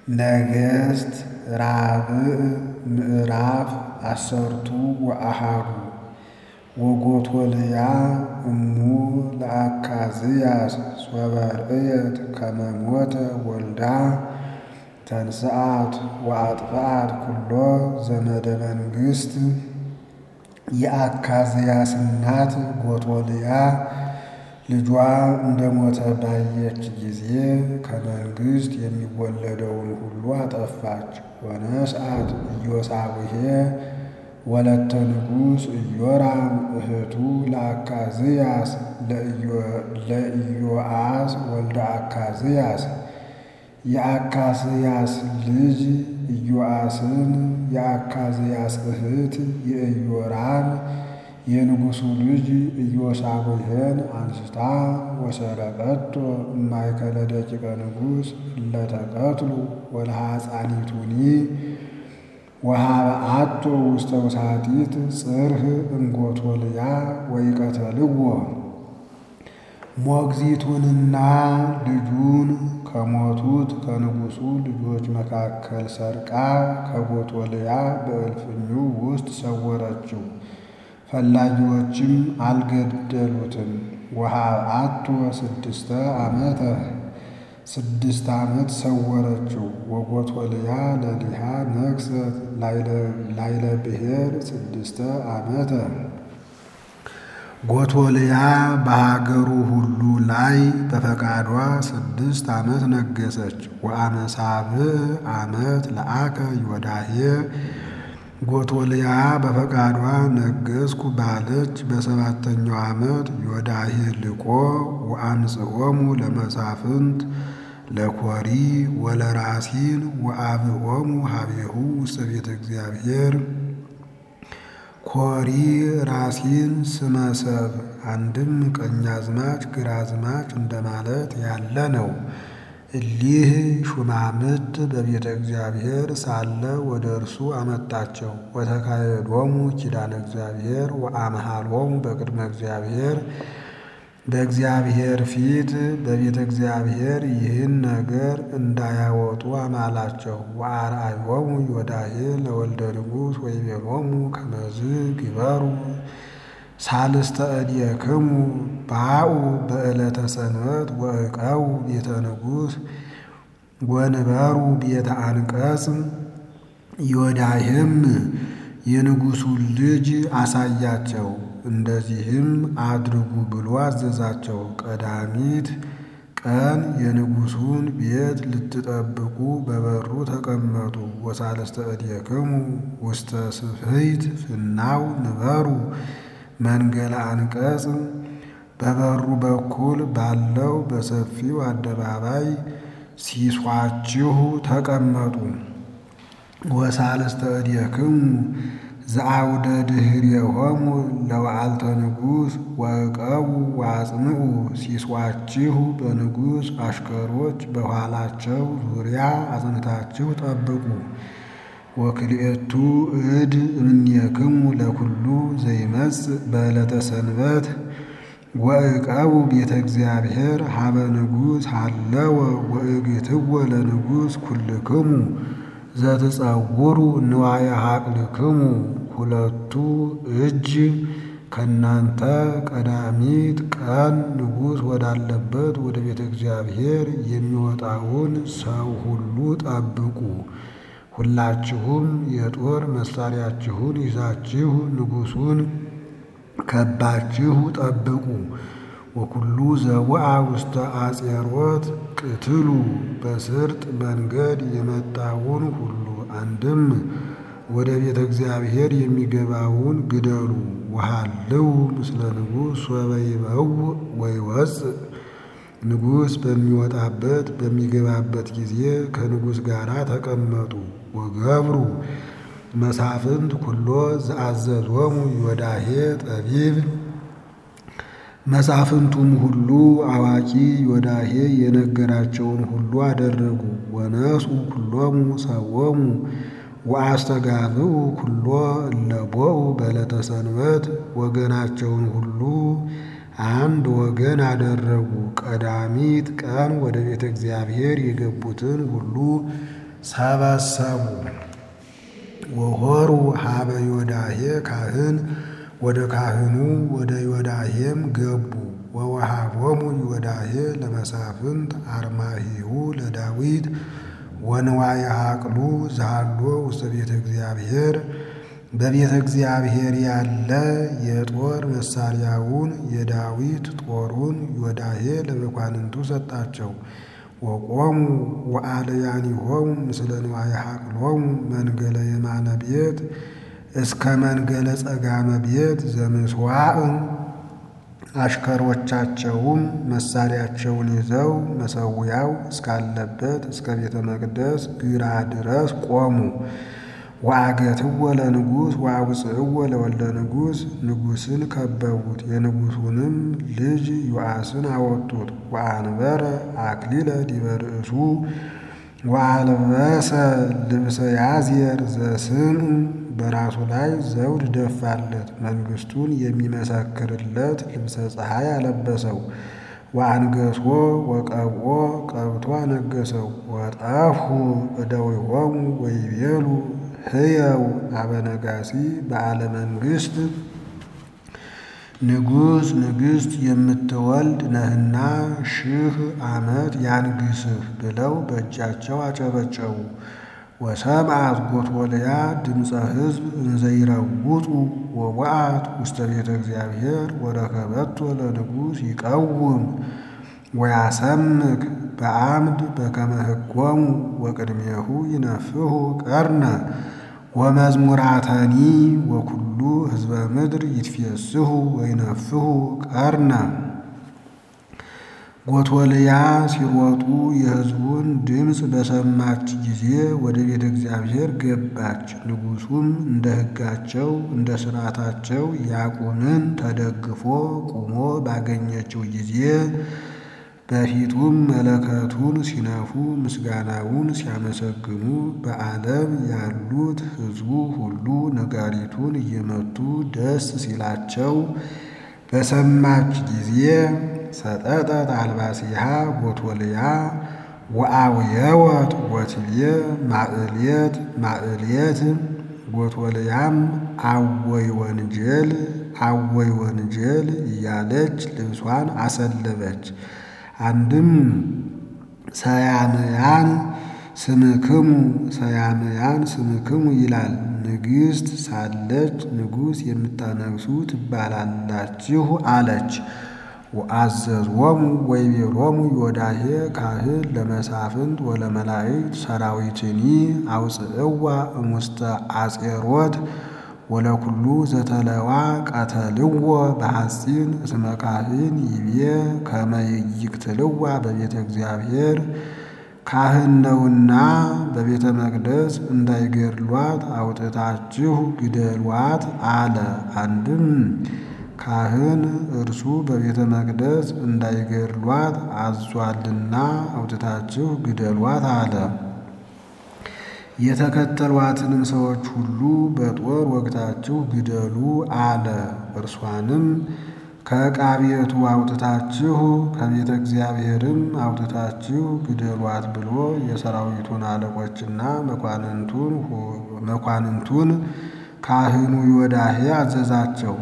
ነገሥት ራብዕ ምዕራፍ አሰርቱ ወአሃዱ ወጎቶልያ እሙ ለአካዝያስ ሶበ ርእየት ከመ ሞተ ወልዳ ተንሥአት ወአጥፍአት ኩሎ ዘመደ መንግሥት። የአካዝያስ እናት ጎቶልያ ልጇ እንደ ሞተ ባየች ጊዜ ከመንግሥት የሚወለደውን ሁሉ አጠፋች። ወነስአት ኢዮሳብዔ ወለተ ንጉሥ ኢዮራም እህቱ ለአካዝያስ ለኢዮአስ ወልደ አካዝያስ የአካዝያስ ልጅ ኢዮአስን የአካዝያስ እህት የኢዮራም የንጉሡ ልጅ ኢዮሳብዔን አንስታ ወሰረቀቶ እማእከለ ደቂቀ ንጉሥ እለ ተቀትሉ ወለሐፃኒቱኒ ወሃብአቶ ውስተ ውሳጢት ጽርሕ እምጎቶልያ ወኢቀተልዎ። ሞግዚቱንና ልጁን ከሞቱት ከንጉሡ ልጆች መካከል ሰርቃ ከጎቶልያ በእልፍኙ ውስጥ ሰወረችው። ፈላጊዎችም አልገደሉትም። ወሃብአቶ ስድስተ ዓመተ ስድስት ዓመት ሰወረችው። ወጎቶልያ ለሊሃ ነግሠት ላይለ ብሔር ስድስተ ዓመተ ጎቶልያ በሀገሩ ሁሉ ላይ በፈቃዷ ስድስት ዓመት ነገሰች። ወአመ ሳብዕ ዓመት ለአከ ዮዳሄ ጎቶልያ በፈቃዷ ነገስኩ ባለች በሰባተኛው ዓመት ዮዳሄ ልቆ ወአምጽኦሙ ለመሳፍንት ለኮሪ ወለራሲን ወአብኦሙ ሀቤሁ ውስተ ቤተ እግዚአብሔር። ኮሪ ራሲን ስመሰብ አንድም ቀኛዝማች ግራዝማች እንደማለት ያለ ነው። እሊህ ሹማምት በቤተ እግዚአብሔር ሳለ ወደ እርሱ አመጣቸው። ወተካሄዶሙ ኪዳነ እግዚአብሔር ወአምሃሎሙ በቅድመ እግዚአብሔር በእግዚአብሔር ፊት በቤተ እግዚአብሔር ይህን ነገር እንዳያወጡ አማላቸው። ወአርአዮሙ ዮዳሄ ለወልደ ንጉሥ ወይቤሎሙ ከመዝ ግበሩ ሳልስተ እዴክሙ ባኡ በዕለተ ሰንበት ወዕቀው ቤተ ንጉሥ ወንበሩ ቤተ አንቀጽ። ዮዳሄም የንጉሡን ልጅ አሳያቸው። እንደዚህም አድርጉ ብሎ አዘዛቸው። ቀዳሚት ቀን የንጉሡን ቤት ልትጠብቁ በበሩ ተቀመጡ። ወሳልስተ እዴክሙ ውስተ ስፍሕት ፍናው ንበሩ መንገለ አንቀጽ በበሩ በኩል ባለው በሰፊው አደባባይ ሲሷችሁ ተቀመጡ። ወሳልስተ እዴክሙ ዘአውደ ድኅሬሆሙ ለወዓልተ ንጉሥ ወዕቀቡ ወአጽምዑ ሲሷችሁ በንጉሥ አሽከሮች በኋላቸው ዙሪያ አጽንታችሁ ጠብቁ። ወክልኤቱ እድ እምኔክሙ ለኩሉ ዘይመጽእ በዕለተ ሰንበት ወዕቀቡ ቤተ እግዚአብሔር ሀበ ንጉሥ ሃለወ ወእግትወ ለንጉሥ ኩልክሙ ዘትጸውሩ ንዋየ ሀቅልክሙ። ሁለቱ እጅ ከእናንተ ቀዳሚት ቀን ንጉሥ ወዳለበት ወደ ቤተ እግዚአብሔር የሚወጣውን ሰው ሁሉ ጠብቁ። ሁላችሁም የጦር መሳሪያችሁን ይዛችሁ ንጉሡን ከባችሁ ጠብቁ። ወኩሉ ዘውአ ውስተ አጼሮት ቅትሉ በስርጥ መንገድ የመጣውን ሁሉ አንድም ወደ ቤተ እግዚአብሔር የሚገባውን ግደሉ። ወሃልው ምስለ ንጉሥ ሶበ ይበውእ ወይወፅእ ንጉሥ በሚወጣበት በሚገባበት ጊዜ ከንጉሥ ጋር ተቀመጡ። ወገብሩ መሳፍንት ኩሎ ዘአዘዞሙ ዮዳሄ ጠቢብ መሳፍንቱም ሁሉ አዋቂ ዮዳሄ የነገራቸውን ሁሉ አደረጉ። ወነሱ ኩሎሙ ሰዎሙ ወአስተጋብኡ ኩሎ እለቦኡ በዕለተ ሰንበት ወገናቸውን ሁሉ አንድ ወገን አደረጉ። ቀዳሚት ቀን ወደ ቤተ እግዚአብሔር የገቡትን ሁሉ ሰበሰቡ። ወሆሩ ሀበ ዮዳሄ ካህን ወደ ካህኑ ወደ ዮዳሄም ገቡ። ወወሃቦሙ ዮዳሄ ለመሳፍንት አርማሂሁ ለዳዊት ወንዋየ ሀቅሉ ዛሎ ውስተ ቤተ እግዚአብሔር በቤተ እግዚአብሔር ያለ የጦር መሳሪያውን የዳዊት ጦሩን ዮዳሄ ለመኳንንቱ ሰጣቸው። ወቆሙ ወአልያኒሆሙ ምስለ ንዋየ ሀቅሎሙ መንገለ የማነ ቤት እስከ መንገለ ጸጋመ ቤት ዘምስዋዕ አሽከሮቻቸውም መሳሪያቸውን ይዘው መሰዊያው እስካለበት እስከ ቤተ መቅደስ ግራ ድረስ ቆሙ። ወአገትዎ ለንጉሥ ወአውፅእዎ ለወልደ ንጉሥ ንጉሥን ከበቡት። የንጉሡንም ልጅ ዮአስን አወጡት። ወአንበረ አክሊለ ዲበ ርእሱ ወአልበሰ ልብሰ ያዝየር ዘስም በራሱ ላይ ዘውድ ደፋለት። መንግሥቱን የሚመሰክርለት ልብሰ ፀሐይ አለበሰው። ወአንገሶ ወቀብኦ ቀብቶ አነገሰው። ወጠፍሁ እደዊሆሙ ወይቤሉ ህየው አበነጋሲ በዓለ መንግሥት ንጉሥ ንግሥት የምትወልድ ነህና ሺህ ዓመት ያንግስህ ብለው በእጃቸው አጨበጨቡ። ወሰምዓት ጎቶልያ ድምፀ ሕዝብ እንዘይረውጡ ወወዓት ውስተ ቤተ እግዚአብሔር ወረከበቶ ለንጉሥ ይቀውም ወያሰምክ በአምድ በከመ ሕጎሙ ወቅድሜሁ ይነፍሑ ቀርነ ወመዝሙራተኒ ወኩሉ ሕዝበ ምድር ይትፌስሑ ወይነፍሑ ቀርነ። ጎቶልያ ሲሮጡ የሕዝቡን ድምፅ በሰማች ጊዜ ወደ ቤተ እግዚአብሔር ገባች። ንጉሡም እንደ ሕጋቸው እንደ ሥርዓታቸው ያቁንን ተደግፎ ቁሞ ባገኘችው ጊዜ በፊቱም መለከቱን ሲነፉ ምስጋናውን ሲያመሰግኑ በዓለም ያሉት ሕዝቡ ሁሉ ነጋሪቱን እየመቱ ደስ ሲላቸው በሰማች ጊዜ ሰጠጠት አልባሲሃ ጎቶልያ ወአውየወት ወትቤ ማዕልየት ማዕልየት ጎቶልያም አወይ ወንጀል አወይ ወንጀል እያለች ልብሷን አሰለበች። አንድም ሰያምያን ስምክሙ ሰያምያን ስምክሙ ይላል። ንግሥት ሳለች ንጉሥ የምታነግሱ ትባላላችሁ አለች። ወአዘዝዎሙ ወይቤሎሙ ዮዳሄ ካህን ለመሳፍንት ወለመላእክት ሰራዊትኒ አውፅእዋ እሙስተ አጼሮት ወለኩሉ ዘተለዋ ቀተልዎ በሐፂን እስመ ካህን ይቤ ከመ ይቅትልዋ በቤተ እግዚአብሔር ካህን ነውና በቤተ መቅደስ እንዳይገድሏት አውጥታችሁ ግደሏት አለ። አንድም ካህን እርሱ በቤተ መቅደስ እንዳይገድሏት አዟልና አውጥታችሁ ግደሏት አለ። የተከተሏትንም ሰዎች ሁሉ በጦር ወግታችሁ ግደሉ አለ። እርሷንም ከዕቃ ቤቱ አውጥታችሁ ከቤተ እግዚአብሔርም አውጥታችሁ ግደሏት ብሎ የሰራዊቱን አለቆችና መኳንንቱን ካህኑ ዮዳሄ አዘዛቸው።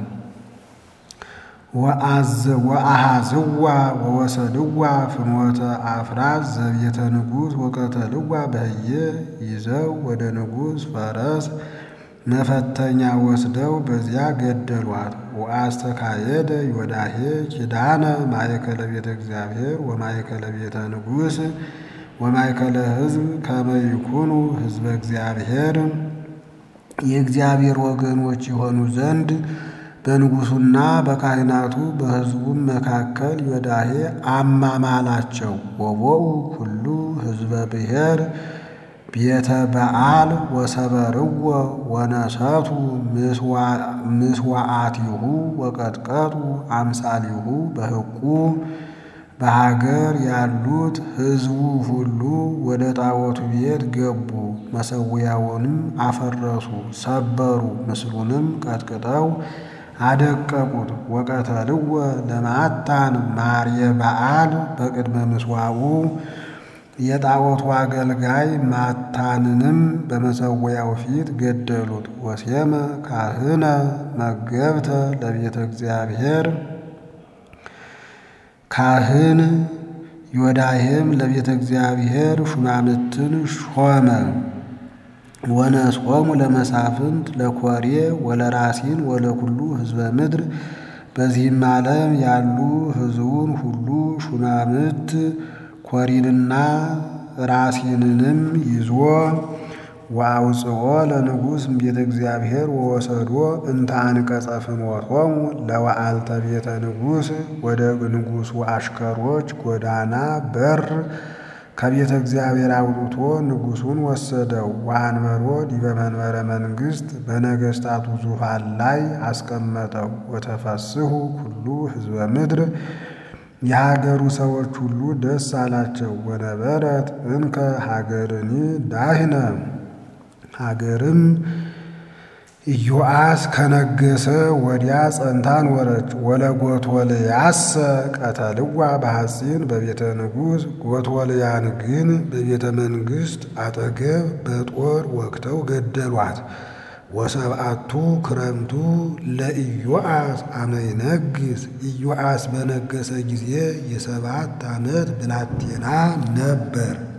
ወአሃዝዋ ወወሰድዋ ፍኖተ አፍራስ ዘቤተ ንጉሥ ወቀተልዋ በህየ ይዘው ወደ ንጉሥ ፈረስ መፈተኛ ወስደው በዚያ ገደሏት። ወአስተካየደ ዮዳሄ ኪዳነ ማእከለ ቤተ እግዚአብሔር ወማእከለ ቤተ ንጉሥ ወማእከለ ሕዝብ ከመ ይኩኑ ሕዝበ እግዚአብሔር የእግዚአብሔር ወገኖች የሆኑ ዘንድ በንጉሡና በካህናቱ በሕዝቡም መካከል ዮዳሄ አማማላቸው። ወቦኡ ሁሉ ሕዝበ ብሔር ቤተ በዓል ወሰበርዎ ወነሰቱ ምስዋዓቲሁ ወቀጥቀጡ አምሳሊሁ በሕቁ በሀገር ያሉት ሕዝቡ ሁሉ ወደ ጣዖቱ ቤት ገቡ። መሠዊያውንም አፈረሱ፣ ሰበሩ፣ ምስሉንም ቀጥቅጠው አደቀቁት። ወቀተልዎ ለማታን ማርየ በዓል በቅድመ ምስዋዑ የጣዖቱ አገልጋይ ማታንንም በመሠዊያው ፊት ገደሉት። ወሴመ ካህነ መገብተ ለቤተ እግዚአብሔር ካህን ዮዳሄም ለቤተ እግዚአብሔር ሹማምትን ሾመ። ወነስቆሙ ለመሳፍንት ለኮሬ ወለራሲን ወለኩሉ ሕዝበ ምድር በዚህም ዓለም ያሉ ሕዝቡን ሁሉ ሹማምት ኮሪንና ራሲንንም ይዞ ወአውፅኦ ለንጉሥ ቤተ እግዚአብሔር ወወሰዶ እንተ አንቀጸ ፍኖቶሙ ለወአልተ ቤተ ንጉሥ ወደ ንጉሡ አሽከሮች ጎዳና በር ከቤተ እግዚአብሔር አውጥቶ ንጉሡን ወሰደው። ወአንበሮ ዲበ መንበረ መንግሥት በነገሥታቱ ዙፋን ላይ አስቀመጠው። ወተፈስሑ ኩሉ ሕዝበ ምድር የሀገሩ ሰዎች ሁሉ ደስ አላቸው። ወነበረት እንከ ሀገርኒ ዳህነ ሀገርም ኢዮአስ ከነገሰ ወዲያ ጸንታ ኖረች። ወለጎቶልያሰ ቀተልዋ በሐፂን በቤተ ንጉሥ ጎቶልያን ግን በቤተ መንግሥት አጠገብ በጦር ወግተው ገደሏት። ወሰብአቱ ክረምቱ ለኢዮአስ አመ ይነግስ ኢዮአስ በነገሰ ጊዜ የሰባት ዓመት ብላቴና ነበር።